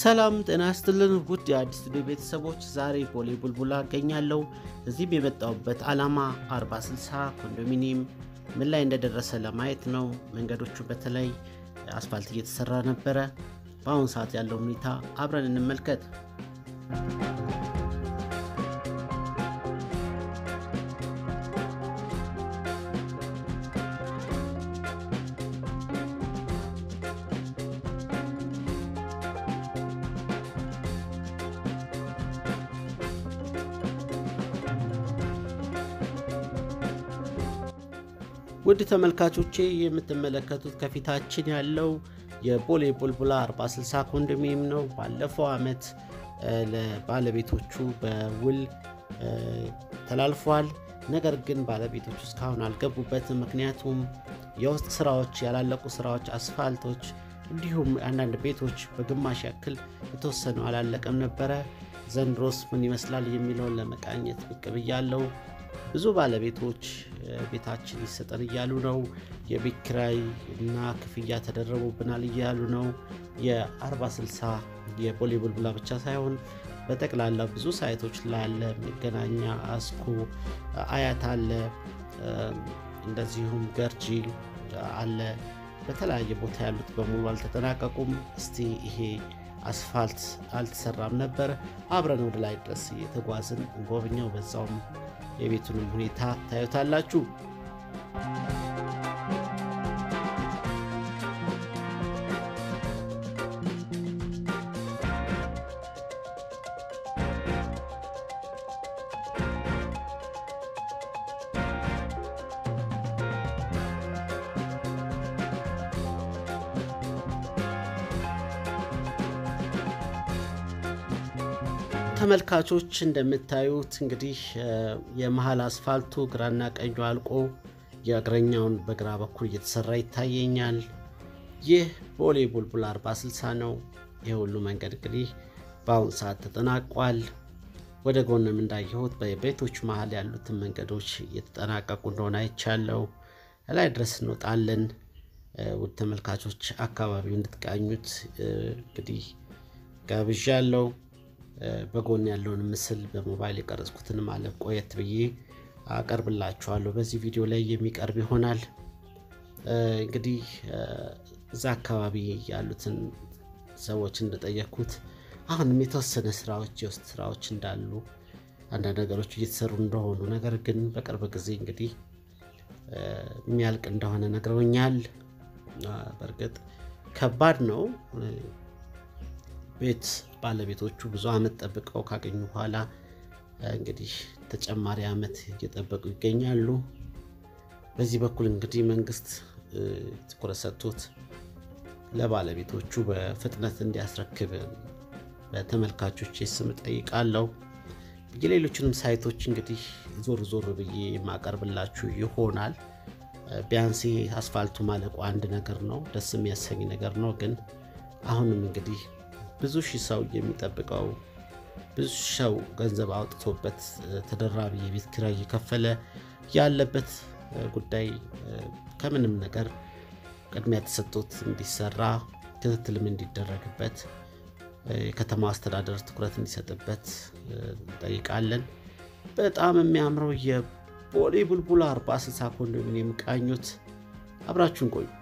ሰላም ጤና ይስጥልን ውድ የአዲስ ስቱዲዮ ቤተሰቦች፣ ዛሬ ቦሌ ቡልቡላ እገኛለሁ። እዚህም የመጣሁበት ዓላማ 40/60 ኮንዶሚኒየም ምን ላይ እንደደረሰ ለማየት ነው። መንገዶቹ በተለይ አስፋልት እየተሰራ ነበረ። በአሁኑ ሰዓት ያለው ሁኔታ አብረን እንመልከት። ውድ ተመልካቾቼ የምትመለከቱት ከፊታችን ያለው የቦሌ ቡልቡላ 40/60 ኮንዶሚኒየም ነው። ባለፈው ዓመት ለባለቤቶቹ በውል ተላልፏል። ነገር ግን ባለቤቶቹ እስካሁን አልገቡበትም። ምክንያቱም የውስጥ ስራዎች፣ ያላለቁ ስራዎች፣ አስፋልቶች እንዲሁም አንዳንድ ቤቶች በግማሽ ያክል የተወሰኑ አላለቀም ነበረ። ዘንድሮስ ምን ይመስላል የሚለውን ለመቃኘት ብቅ ብያለሁ። ብዙ ባለቤቶች ቤታችን ይሰጠን እያሉ ነው። የቤት ኪራይ እና ክፍያ ተደረቡብናል እያሉ ነው። የ40/60 የቦሌ ቡልቡላ ብቻ ሳይሆን በጠቅላላ ብዙ ሳይቶች ላይ አለ። መገናኛ፣ አስኮ፣ አያት አለ፣ እንደዚሁም ገርጂ አለ። በተለያየ ቦታ ያሉት በሙሉ አልተጠናቀቁም። እስቲ ይሄ አስፋልት አልተሰራም ነበር። አብረን ወደ ላይ ድረስ እየተጓዝን እንጎብኘው። በዛውም የቤቱንም ሁኔታ ታዩታላችሁ። ተመልካቾች እንደምታዩት እንግዲህ የመሀል አስፋልቱ ግራና ቀኙ አልቆ የእግረኛውን በግራ በኩል እየተሰራ ይታየኛል። ይህ ቦሌ ቡልቡላ 40/60 ነው። ይህ ሁሉ መንገድ እንግዲህ በአሁኑ ሰዓት ተጠናቋል። ወደ ጎንም እንዳየሁት በቤቶች መሀል ያሉትን መንገዶች እየተጠናቀቁ እንደሆነ አይቻለው። ላይ ድረስ እንወጣለን። ውድ ተመልካቾች አካባቢው እንድትቃኙት እንግዲህ ጋብዣለሁ። በጎን ያለውን ምስል በሞባይል የቀረጽኩትን ማለት ቆየት ብዬ አቀርብላችኋለሁ። በዚህ ቪዲዮ ላይ የሚቀርብ ይሆናል። እንግዲህ እዛ አካባቢ ያሉትን ሰዎች እንደጠየኩት አሁንም የተወሰነ ስራዎች የውስጥ ስራዎች እንዳሉ አንዳንድ ነገሮች እየተሰሩ እንደሆኑ ነገር ግን በቅርብ ጊዜ እንግዲህ የሚያልቅ እንደሆነ ነግረውኛል። በእርግጥ ከባድ ነው። ቤት ባለቤቶቹ ብዙ አመት ጠብቀው ካገኙ በኋላ እንግዲህ ተጨማሪ አመት እየጠበቁ ይገኛሉ። በዚህ በኩል እንግዲህ መንግስት ትኩረት ሰጥቶት ለባለቤቶቹ በፍጥነት እንዲያስረክብ በተመልካቾች ስም ጠይቃለሁ። የሌሎችንም ሳይቶች እንግዲህ ዞር ዞር ብዬ የማቀርብላችሁ ይሆናል። ቢያንስ አስፋልቱ ማለቁ አንድ ነገር ነው፣ ደስ የሚያሰኝ ነገር ነው። ግን አሁንም እንግዲህ ብዙ ሺህ ሰው የሚጠብቀው ብዙ ሰው ገንዘብ አውጥቶበት ተደራቢ የቤት ኪራይ እየከፈለ ያለበት ጉዳይ ከምንም ነገር ቅድሚያ ተሰጥቶት እንዲሰራ ክትትልም እንዲደረግበት የከተማ አስተዳደር ትኩረት እንዲሰጥበት እንጠይቃለን። በጣም የሚያምረው የቦሌ ቡልቡላ 40/60 ኮንዶሚኒየም ቃኙት። አብራችሁን ቆዩ።